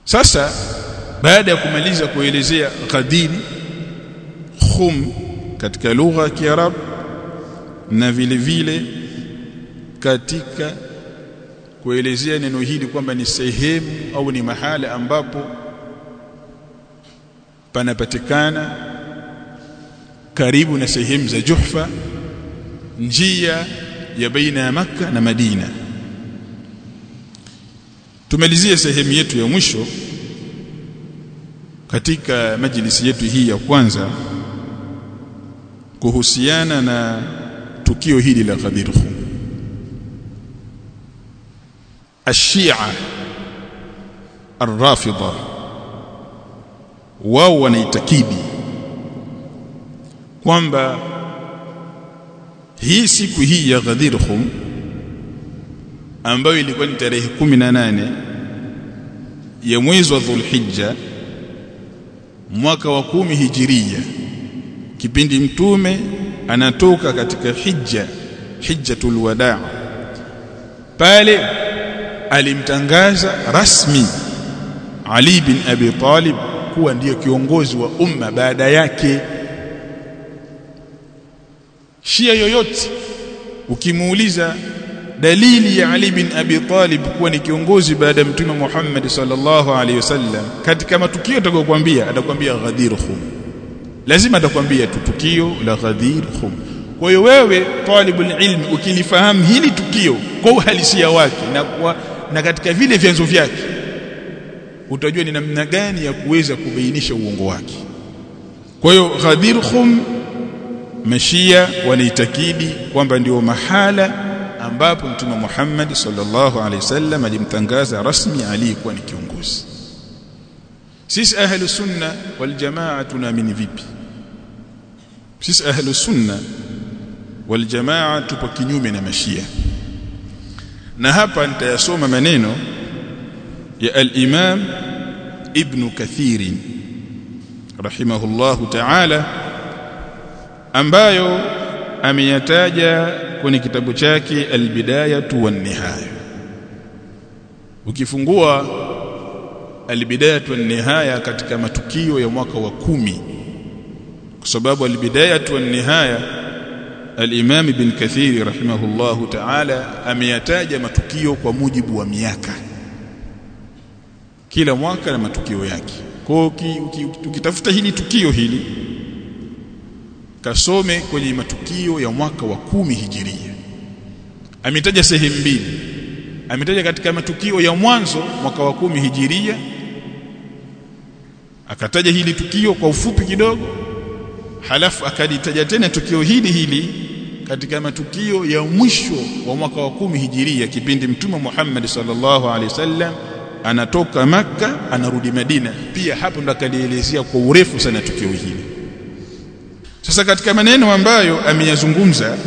sasa baada ya kumaliza kuelezea Ghadir Khum katika lugha ya Kiarabu na vile vile katika kuelezea neno hili kwamba ni sehemu au ni mahala ambapo panapatikana karibu na sehemu za Juhfa njia ya baina ya maka na Madina tumalizie sehemu yetu ya mwisho katika majlisi yetu hii ya kwanza kuhusiana na tukio hili la Ghadir Khum الشيعة الرافضة wao wanaitakidi kwamba hii siku hii ya Ghadir Khum ambayo ilikuwa ni tarehe 18 ya mwezi wa Dhulhijja mwaka wa kumi hijiria kipindi mtume anatoka katika hija hijjatul wadaa pale alimtangaza rasmi Ali bin Abi Talib kuwa ndiyo kiongozi wa umma baada yake Shia yoyote ukimuuliza dalili ya Ali bin Abi Talib kuwa ni kiongozi baada ya Mtume Muhammad sallallahu alaihi wasallam katika matukio atakayokuambia atakwambia Ghadir Khum lazima atakwambia tu tukio la Ghadir Khum kwa hiyo wewe talibul ilmi ukilifahamu hili tukio kwa uhalisia wake na kwa, na katika vile vyanzo vyake utajua ni namna gani ya kuweza kubainisha uongo wake kwa hiyo Ghadir Khum mashia wanaitakidi kwamba ndio mahala ambapo mtume Muhammad sallallahu alaihi wasallam alimtangaza rasmi Ali kuwa ni kiongozi sisi ahlu sunna wal jamaa tunaamini vipi sisi ahlu sunna wal jamaa tupo kinyume na mashia na hapa nitayasoma maneno ya al-Imam Ibn Kathir rahimahullahu ta'ala ambayo ameyataja kwenye kitabu chake al-Bidayatu wan-Nihaya ukifungua al-Bidayatu wan-Nihaya katika matukio ya mwaka wa kumi kwa sababu al-Bidayatu wan-Nihaya al-Imam Ibn Kathir rahimahullahu ta'ala ameyataja matukio kwa mujibu wa miaka kila mwaka na matukio yake kwa ukitafuta hili tukio hili kasome kwenye matukio ya mwaka wa kumi hijiria ametaja sehemu mbili ametaja katika matukio ya mwanzo mwaka wa kumi hijiria akataja hili tukio kwa ufupi kidogo halafu akalitaja tena tukio hili hili katika matukio ya mwisho wa mwaka wa kumi hijiria kipindi mtume Muhammad sallallahu alaihi wasallam anatoka maka anarudi Madina pia hapo ndo akalielezea kwa urefu sana tukio hili sasa katika maneno ambayo ameyazungumza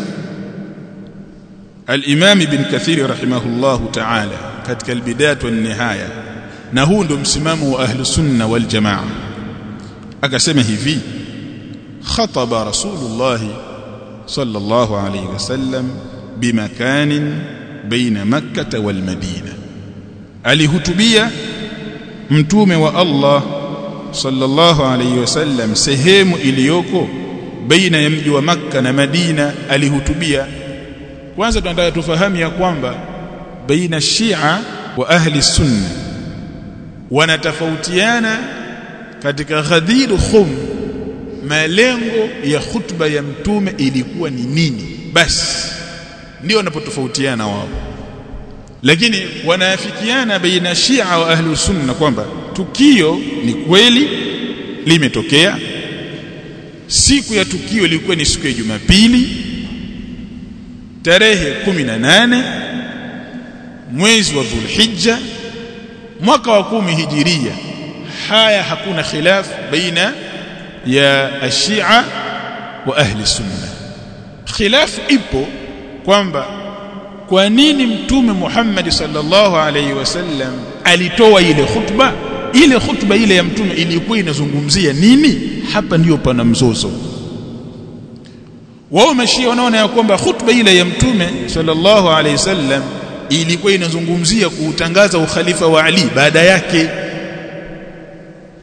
al-Imam Ibn Kathir rahimahullahu ta'ala katika al-Bidayah wa nihaya na huu ndo msimamo wa ahlu sunna wal jamaa akasema hivi khataba rasulullah sallallahu alayhi wasallam bimakanin baina makkah wal madina alihutubia mtume wa Allah sallallahu alayhi wasallam sehemu iliyoko baina ya mji wa makka na Madina alihutubia kwanza tunataka tufahamu ya kwamba baina Shia wa ahli sunna wanatofautiana katika Ghadir Khum malengo ya khutba ya mtume ilikuwa ni nini basi ndio wanapotofautiana wao lakini wanaafikiana baina Shia wa ahli sunna kwamba tukio ni kweli limetokea siku ya tukio ilikuwa ni siku ya Jumapili tarehe 18 mwezi wa Dhulhijja mwaka wa kumi hijiria haya hakuna khilaf baina ya ashia wa ahli sunna khilaf ipo kwamba kwa nini mtume Muhammad sallallahu alaihi wasallam alitoa ile khutba ile khutba ile ya mtume ilikuwa inazungumzia nini hapa ndiyo pana mzozo wao mashia wanaona ya kwamba khutba ile ya mtume sallallahu alaihi wasallam ilikuwa inazungumzia kuutangaza ukhalifa wa Ali baada yake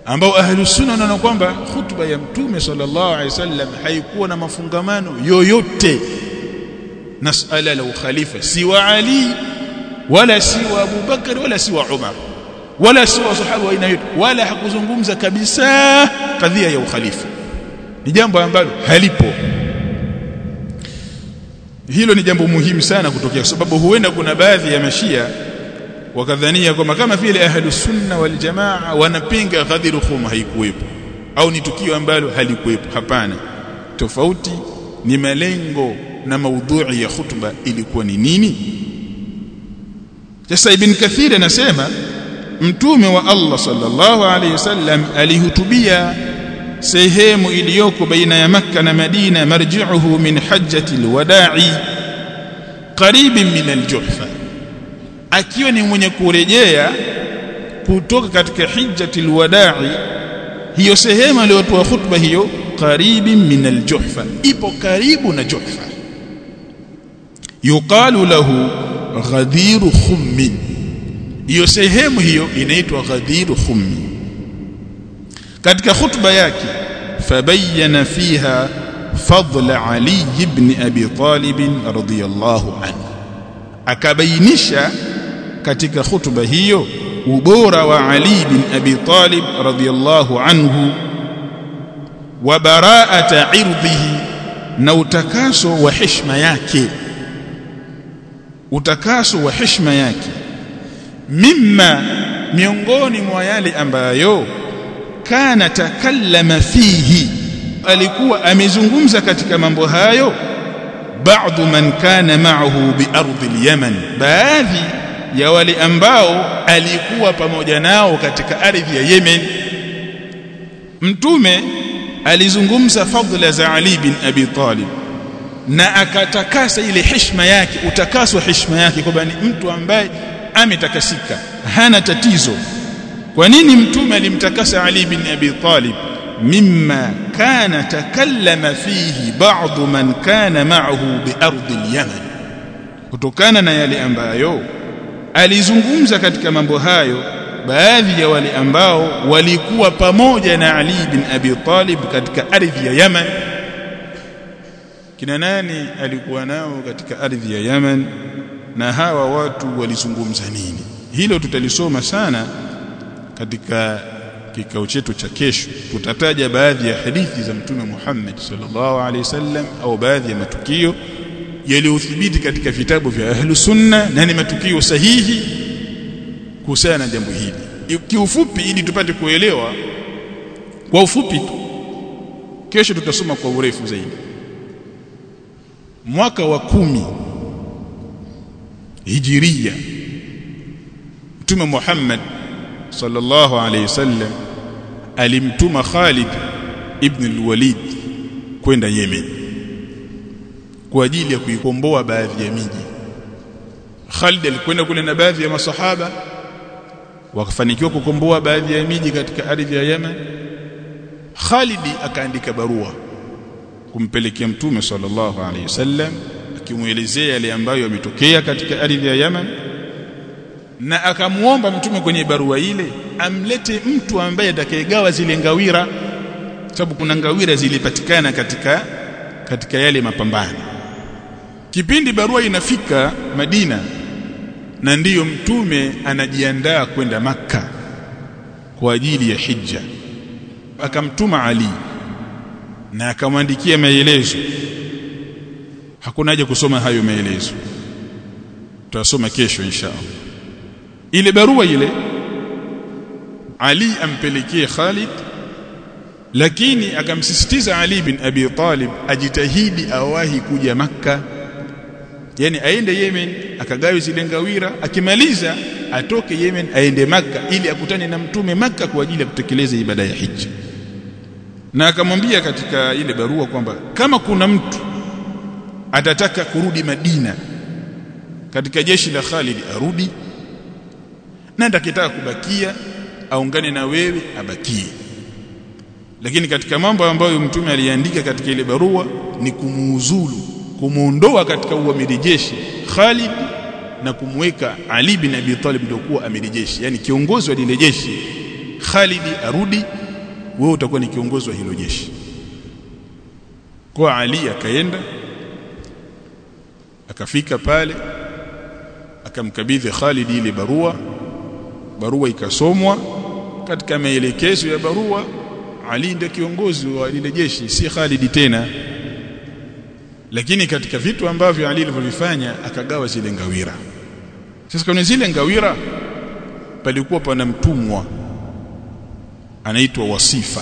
ambao ahlus sunna wanaona kwamba hutuba ya mtume sallallahu alaihi wasallam haikuwa na mafungamano yoyote na suala la ukhalifa si wa Ali wala si wa Abu Bakar wala si wa Umar wala si wa sahaba aina yote wala hakuzungumza kabisa kadhia ya ukhalifa ni jambo ambalo halipo hilo ni jambo muhimu sana kutokea kwa sababu huenda kuna baadhi ya mashia wakadhania kwamba kama vile ahlus sunna wal jamaa wanapinga ghadhiru khum haikuwepo au ni tukio ambalo halikuwepo hapana tofauti ni malengo na maudhui ya khutba ilikuwa ni nini sasa ibn kathir anasema mtume wa Allah sallallahu alaihi wasallam alihutubia sehemu iliyoko baina ya makka na madina marji'uhu min hajjati alwada'i qaribin min aljuhfa akiwa ni mwenye kurejea kutoka katika hijjati alwada'i hiyo sehemu aliyotoa khutba hiyo qaribin min aljuhfa ipo karibu na juhfa yuqalu lahu ghadiru khummin hiyo sehemu hiyo inaitwa ghadiru khummi katika khutba yake fabayyana fiha fadl ali ibn abi talib radiyallahu anhu akabainisha katika khutba hiyo ubora wa ali bin abi talib radiyallahu anhu wa bara'ata irdhihi na utakaso wa heshima yake utakaso wa heshima yake mimma miongoni mwa yale ambayo kana takallama fihi alikuwa amezungumza katika mambo hayo baadhi man kana ma'ahu bi ardi al-yaman baadhi ya wale ambao alikuwa pamoja nao katika ardhi ya Yemen mtume alizungumza fadhila za Ali bin Abi Talib na akatakasa ile heshima yake utakaso heshima yake kwamba ni mtu ambaye ametakasika hana tatizo kwa nini mtume alimtakasa Ali bin Abi Talib mimma kana takallama fihi ba'd man kana ma'ahu bi ardi al-yaman kutokana na yale ambayo alizungumza katika mambo hayo baadhi ya wale ambao walikuwa pamoja na Ali bin Abi Talib katika ardhi ya Yaman kina nani alikuwa nao katika ardhi ya Yaman na hawa watu walizungumza nini hilo tutalisoma sana katika kikao chetu cha kesho tutataja baadhi ya hadithi za mtume Muhammad sallallahu alaihi wasallam au baadhi ya matukio yaliyothibiti katika vitabu vya ahlu sunna na ni matukio sahihi kuhusiana na jambo hili kiufupi ili tupate kuelewa kwa ufupi tu kesho tutasoma kwa urefu zaidi mwaka wa kumi hijiria mtume Muhammad sallallahu alayhi wasallam alimtuma Khalid ibn al-Walid kwenda Yemen kwa ajili ya kuikomboa baadhi ya miji Khalid alikwenda kule na baadhi ya masahaba wakafanikiwa kukomboa baadhi ya miji katika ardhi ya Yemen Khalid akaandika barua kumpelekea mtume sallallahu alayhi wasallam akimuelezea yale ambayo yametokea katika ardhi ya Yemen na akamuomba mtume kwenye barua ile amlete mtu ambaye atakayegawa zile ngawira sababu kuna ngawira zilipatikana katika katika yale mapambano kipindi barua inafika Madina na ndiyo mtume anajiandaa kwenda maka kwa ajili ya hija akamtuma Ali na akamwandikia maelezo hakuna haja kusoma hayo maelezo tutasoma kesho inshallah ile barua ile Ali ampelekee Khalid lakini akamsisitiza Ali bin Abi Talib ajitahidi awahi kuja maka yani aende Yemen akagawe zile ngawira akimaliza atoke Yemen aende maka ili akutane na mtume maka kwa ajili ya kutekeleza ibada ya hija na akamwambia katika ile barua kwamba kama kuna mtu atataka kurudi Madina katika jeshi la Khalid arudi na atakitaka kubakia aungane na wewe abakie lakini katika mambo ambayo mtume aliandika katika ile barua ni kumuuzulu kumuondoa katika uamiri jeshi Khalid na kumweka Ali bin Abi Talib ndio kuwa amiri jeshi yani kiongozi wa lile jeshi Khalid arudi wewe utakuwa ni kiongozi wa hilo jeshi kwa Ali akaenda akafika pale akamkabidhi Khalid ile barua barua ikasomwa katika maelekezo ya barua Ali ndiye kiongozi wa lile jeshi si Khalid tena lakini katika vitu ambavyo Ali alivyofanya akagawa zile ngawira sasa kwenye zile ngawira palikuwa pana mtumwa anaitwa Wasifa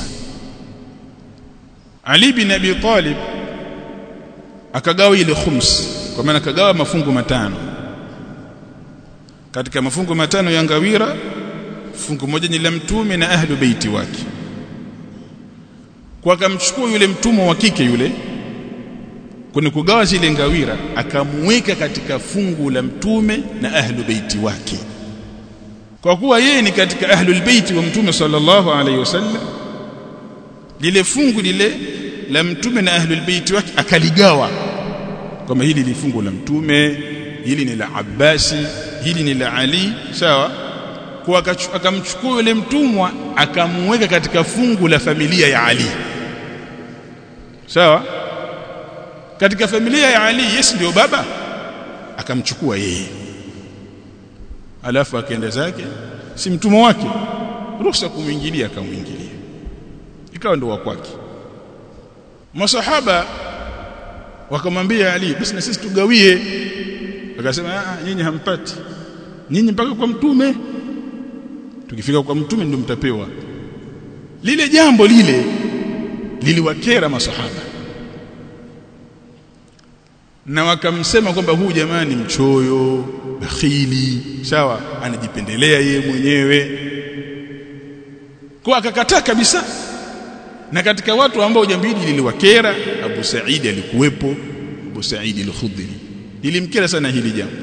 Ali bin Abi Talib akagawa ile khums kwa maana akagawa mafungu matano katika mafungu matano ya ngawira fungu moja ni la mtume na ahlu beiti wake kwa akamchukua yule mtumwa wa kike yule kwenye kugawa zile ngawira akamweka katika fungu la mtume na ahlu beiti wake kwa kuwa yeye ni katika ahlul beiti wa mtume sallallahu alaihi wasallam lile fungu lile la mtume na ahlul beiti wake akaligawa kama hili ni fungu la mtume hili ni la Abbasi hili ni la Ali sawa kwa akamchukua yule mtumwa akamweka katika fungu la familia ya Ali sawa katika familia ya Ali yes ndio baba akamchukua yeye alafu akaenda zake si mtumwa wake ruhusa kumwingilia akamwingilia ikawa ndo wa kwake masahaba wakamwambia Ali basi na sisi tugawie akasema ah nyinyi hampati nyinyi mpaka kwa mtume tukifika kwa mtume ndio mtapewa lile jambo lile liliwakera masahaba na wakamsema kwamba huu jamaa ni mchoyo bakhili sawa anajipendelea yeye mwenyewe kwa akakataa kabisa na katika watu ambao jambo hili liliwakera Abu Saidi alikuwepo Abu Saidi al-Khudri lilimkera sana hili jambo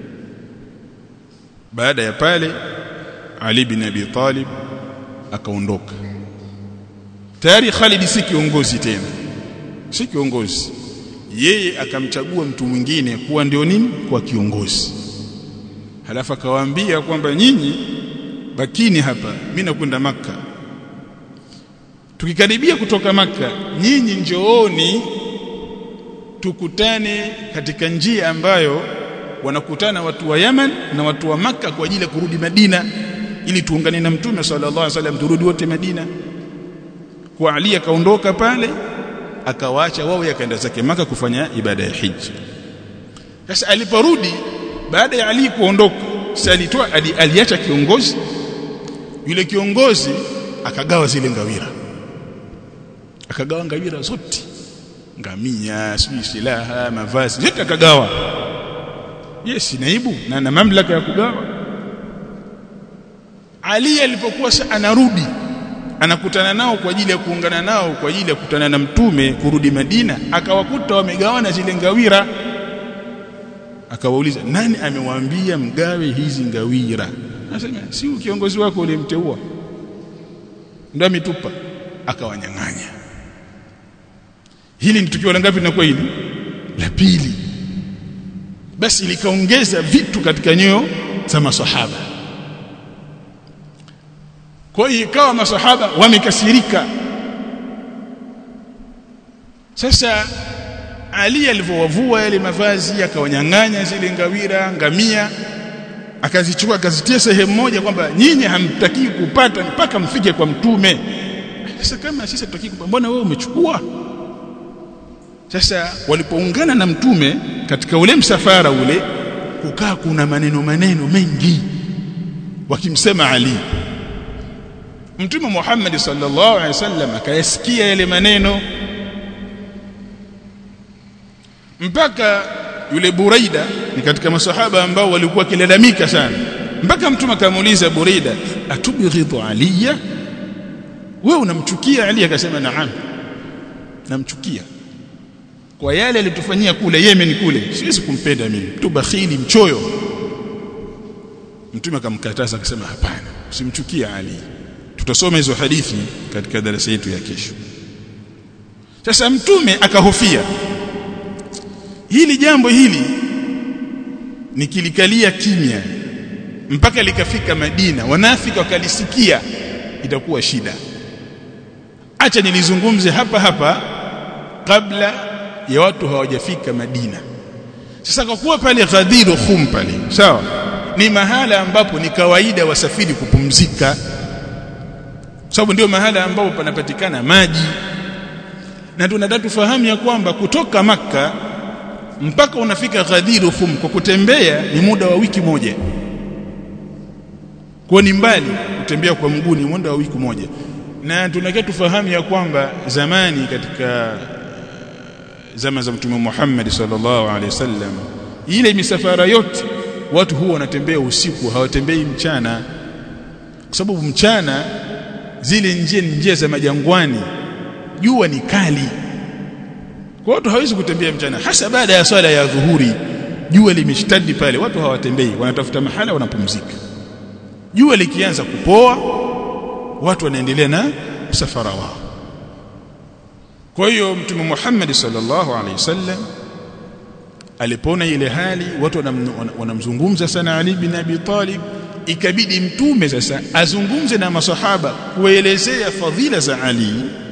baada ya pale Ali bin Abi Talib akaondoka tayari Khalid si kiongozi tena si kiongozi yeye akamchagua mtu mwingine kuwa ndio nini kwa kiongozi halafu akawaambia kwamba nyinyi bakini hapa mimi nakwenda maka tukikaribia kutoka maka nyinyi njooni tukutane katika njia ambayo wanakutana watu wa Yaman na watu wa maka kwa ajili ya kurudi Madina ili tuungane na Mtume sallallahu alaihi wasallam turudi wote Madina kwa Ali akaondoka pale akawaacha wao yakaenda zake maka kufanya ibada ya hija sasa aliporudi baada ya Ali kuondoka sasa alitoa ali, aliacha kiongozi yule kiongozi akagawa zile ngawira akagawa ngawira zote ngamia sijui silaha mavazi yote akagawa yes naibu na na mamlaka ya kugawa Ali alipokuwa anarudi anakutana nao kwa ajili ya kuungana nao kwa ajili ya kukutana na mtume kurudi Madina akawakuta wamegawana zile ngawira akawauliza nani amewaambia mgawe hizi ngawira anasema si kiongozi wako ulimteua ndio ametupa akawanyang'anya hili ni tukio la ngapi linakuwa hili la pili basi likaongeza vitu katika nyoyo za maswahaba kwa hiyo ikawa masahaba wamekasirika sasa Ali alivyowavua yale mavazi akawanyang'anya zile ngawira ngamia akazichukua akazitia sehemu moja kwamba nyinyi hamtaki kupata mpaka mfike kwa mtume sasa kama sisi tutaki kupata mbona wewe umechukua sasa walipoungana na mtume katika ule msafara ule kukaa kuna maneno maneno mengi wakimsema Ali Mtume Muhammad sallallahu alaihi wasallam akayasikia yale maneno mpaka yule Buraida ni katika masahaba ambao walikuwa kilalamika sana mpaka mtume akamuuliza Buraida atubghidhu aliya wewe unamchukia Ali akasema naam namchukia kwa yale alitufanyia kule Yemen kule siwezi kumpenda mimi mtu bakhili mchoyo mtume akamkataza akasema hapana usimchukie Ali tutasoma hizo hadithi katika darasa yetu ya kesho sasa mtume akahofia hili jambo hili nikilikalia kimya mpaka likafika Madina wanafika wakalisikia itakuwa shida acha nilizungumze hapa hapa kabla ya watu hawajafika Madina sasa kwa kuwa pale Ghadir Khum pale sawa ni mahala ambapo ni kawaida wasafiri kupumzika sababu ndio mahala ambapo panapatikana maji na tunataka tufahamu ya kwamba kutoka maka mpaka unafika Ghadir Khum kwa kutembea ni muda wa wiki moja kwa ni mbali kutembea kwa mguu ni muda wa wiki moja na tunataka tufahamu ya kwamba zamani katika zama za mtume Muhammad sallallahu alaihi wasallam ile misafara yote watu huwa wanatembea usiku hawatembei mchana kwa sababu mchana zile njia ni njia za majangwani jua ni kali kwa watu hawezi kutembea mchana hasa baada ya swala ya dhuhuri jua limeshtadi pale watu hawatembei wanatafuta mahala wanapumzika jua likianza kupoa watu wanaendelea na msafara wao kwa hiyo mtume Muhammad sallallahu alaihi wasallam alipoona ile hali watu wanamzungumza sana Ali bin Abi Talib ikabidi mtume sasa azungumze na masahaba kuelezea fadhila za Ali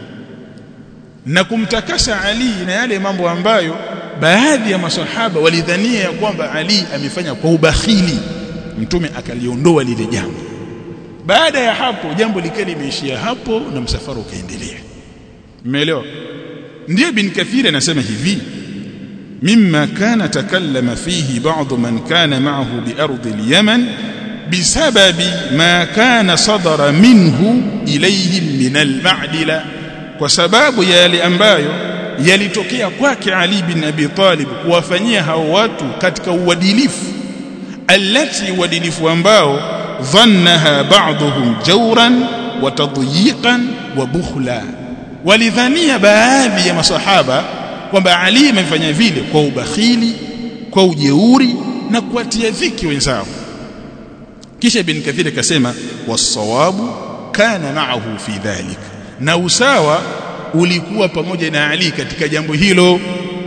na kumtakasa Ali na yale mambo ambayo baadhi ya masahaba walidhania ya kwamba Ali amefanya kwa ubakhili mtume akaliondoa lile jambo baada ya hapo jambo likawa limeishia hapo na msafara ukaendelea umeelewa ndio bin kathir anasema hivi mimma kana takallama fihi ba'd man kana ma'ahu bi ardi al-yaman bisababi ma kana sadara minhu ilayhim min al-ma'dila kwa sababu ya yale ambayo yalitokea kwake Ali bin Abi Talib kuwafanyia hao watu katika uadilifu alati uadilifu ambao dhannaha ba'dhum jawran wa tadyiqan wa bukhla walidhania baadhi ya masahaba kwamba Ali amefanya vile kwa ubakhili kwa ujeuri na kuatia dhiki wenzao kisha ibn kathir akasema wasawabu kana ma'ahu fi dhalik na usawa ulikuwa pamoja na Ali katika jambo hilo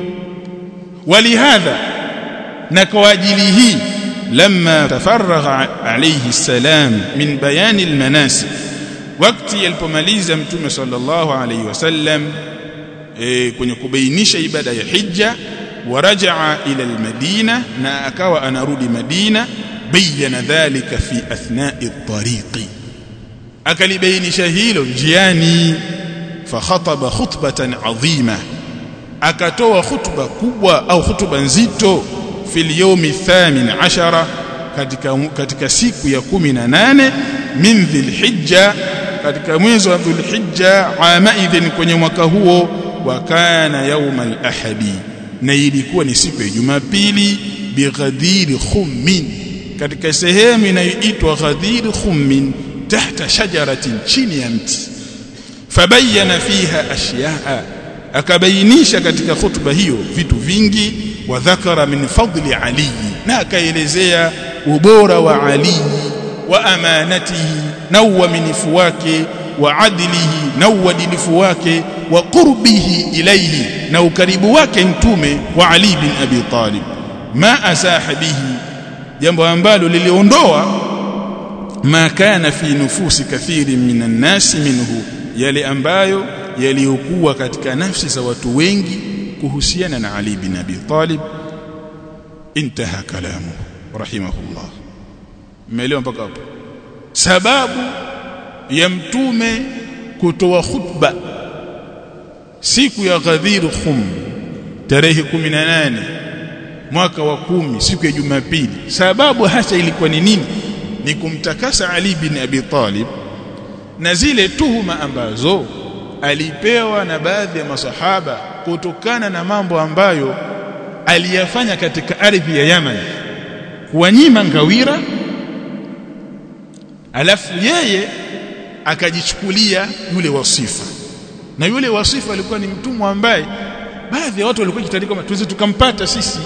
walihadha na kwa ajili hii لما تفرغ عليه السلام من بيان المناسك wakati alipomaliza mtume sallallahu alayhi wasallam e, kwenye kubainisha ibada ya hija warajaa ila almadina na akawa anarudi madina bayana dhalika fi athna'i at-tariqi akalibainisha hilo njiani fakhataba khutbatan adhima akatoa khutba kubwa au khutba nzito fil yawmi thamin ashara katika katika siku ya 18 min dhilhijja katika mwezi wa dhulhijja ama idhin kwenye mwaka huo wa kana yawm al-ahadi na ilikuwa ni siku ya Jumapili bighadiri khummin katika sehemu inayoitwa ghadiri khummin tahta shajaratin chini ya mti fabayana fiha ashyaa akabainisha katika khutba hiyo vitu vingi wa dhakara min fadli ali na akaelezea ubora wa ali wa amanatihi na uaminifu wake wa adilihi na uadilifu wake wa qurbihi ilaihi na ukaribu wake mtume wa ali bin abi talib ma asaha bihi jambo ambalo liliondoa ma kana fi nufusi kathiri minan nasi minhu yale ambayo yaliyokuwa katika nafsi za watu wengi kuhusiana na Ali bin Abi Talib intaha kalamu rahimahullah umeelewa mpaka hapo sababu ya mtume kutoa khutba siku ya Ghadir Khum tarehe 18 mwaka wa kumi siku ya Jumapili sababu hasa ilikuwa ni nini ni kumtakasa Ali bin Abi Talib na zile tuhuma ambazo alipewa na baadhi ya masahaba kutokana na mambo ambayo aliyafanya katika ardhi ya Yaman kuwanyima ngawira alafu yeye akajichukulia yule wasifa na yule wasifa alikuwa ni mtumwa ambaye baadhi ya watu walikuwa kitari kama tuweze tukampata sisi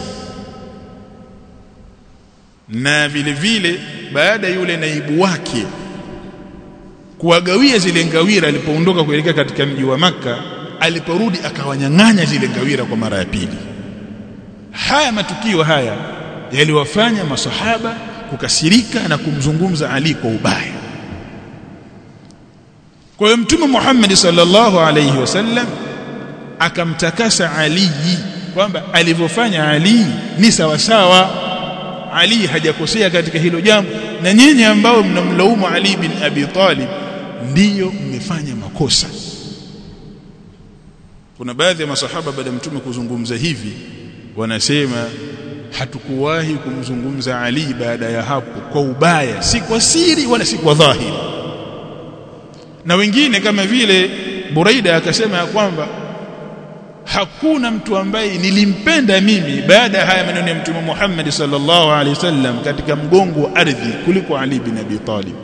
na vile vile baada yule naibu wake kuwagawia zile ngawira alipoondoka kuelekea katika mji wa maka aliporudi akawanyang'anya zile ngawira kwa mara ya pili haya matukio haya yaliwafanya masahaba kukasirika na kumzungumza Ali kwa ubaya kwa hiyo mtume Muhammad sallallahu alayhi wasallam akamtakasa Ali kwamba alivyofanya Ali ni sawa sawa Ali hajakosea katika hilo jambo na nyinyi ambao mnamlaumu Ali bin Abi Talib ndiyo mmefanya makosa kuna baadhi ya masahaba baada ya mtume kuzungumza hivi wanasema hatukuwahi kumzungumza Ali baada ya hapo kwa ubaya si kwa siri wala si kwa dhahiri na wengine kama vile Buraida akasema ya kwamba hakuna mtu ambaye nilimpenda mimi baada ya haya maneno ya mtume Muhammad sallallahu alaihi wasallam katika mgongo wa ardhi kuliko Ali bin Abi Talib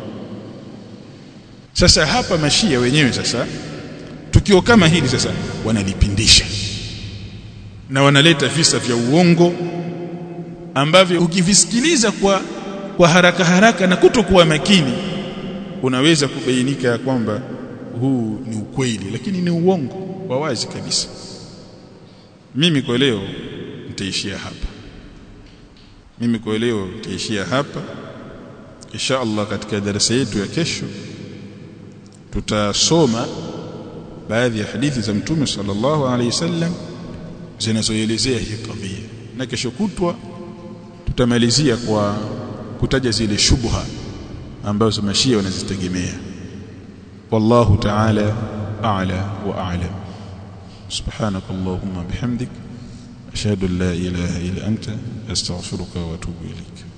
sasa hapa mashia wenyewe sasa tukio kama hili sasa wanalipindisha na wanaleta visa vya uongo ambavyo ukivisikiliza kwa kwa haraka haraka na kutokuwa makini unaweza kubainika kwamba huu ni ukweli lakini ni uongo wa wazi kabisa mimi kwa leo nitaishia hapa mimi kwa leo nitaishia hapa insha Allah katika darasa yetu ya kesho tutasoma baadhi ya hadithi za mtume sallallahu alaihi wasallam zinazoelezea hii kadhia na kesho kutwa tutamalizia kwa kutaja zile shubha ambazo mashia wanazitegemea wallahu ta'ala a'la wa a'lam سبحانك اللهم بحمدك أشهد أن لا إله إلا أنت أستغفرك وأتوب إليك